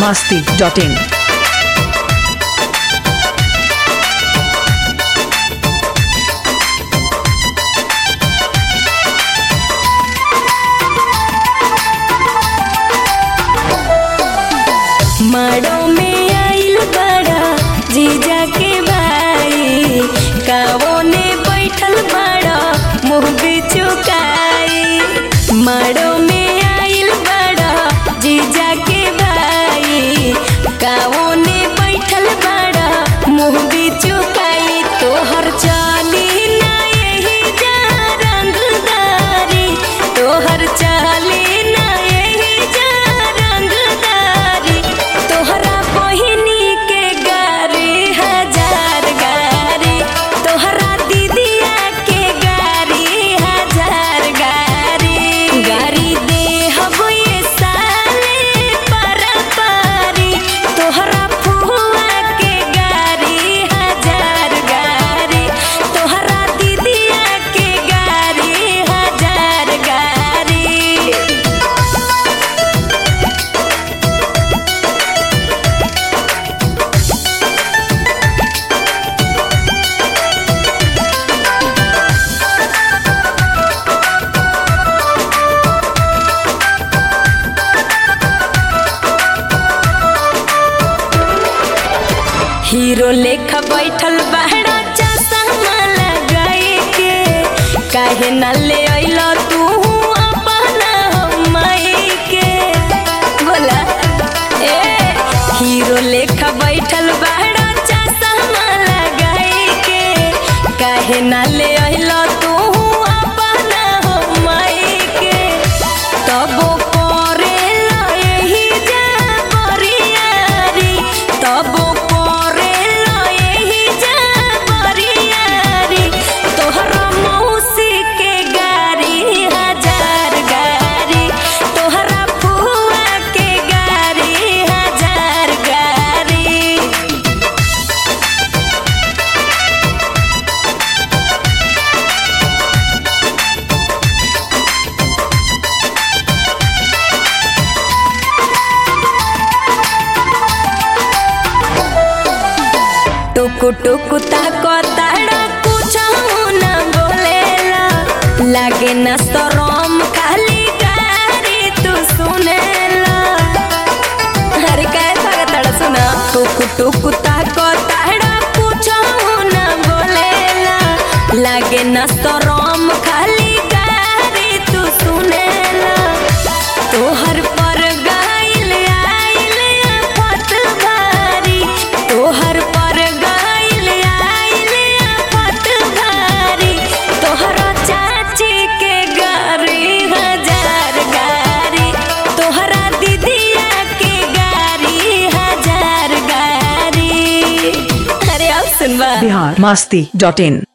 masti.in. माड़ो में आइल बड़ा जीजा के भाई कावो ने बैठल बड़ा मुँह बिचुकाई माड़ो में आइल बड़ा जीजा के भाई कावो ने बैठल बड़ा मुँह बिचुकाई तोहर चाली ना यही जा रंगदारी तोहर चाली ना यही जा रंगदारी तोहरा बहिनी के गारी हजार गारी तोहरा दीदिया के गारी हजार गारी गारी दे हबो ये साले पर पारी तोहरा फुआ के गारी हजार गारी तोहरा दीदिया के गारी हजार गारी हीरो लेखा बैठल बहरा चश्मा लगाई के काहे न ले अइलो तू अपना माई के बोला ए हीरो लेखा बैठल बहरा चश्मा लगाई के काहे न ले अइलो तू अपना माई के तबो करेला एही जा बरियारी तबो करेला एही जा बरियारी तोहरा मौसी के गारी हजार गारी तोहरा फुआ के गारी हजार गारी टुकु टुकु ताको ताड़ा कुछ न बोलेला लागे न शरम खाली गारी तू सुनेला अरे काय सागा ताड़ा सुना टुकु टुकु ताको ताड़ा कुछ न बोलेला लागे न शरम खाली गारी तू सुनेला तोहर पर गाइल आइल आफत भारी तोहर पर गाइल आइल आफत भारी तोहरा चाची के गारी हजार गारी तोहरा दीदिया के गारी हजार गारी अरे अब सुनबा Bihar masti.in.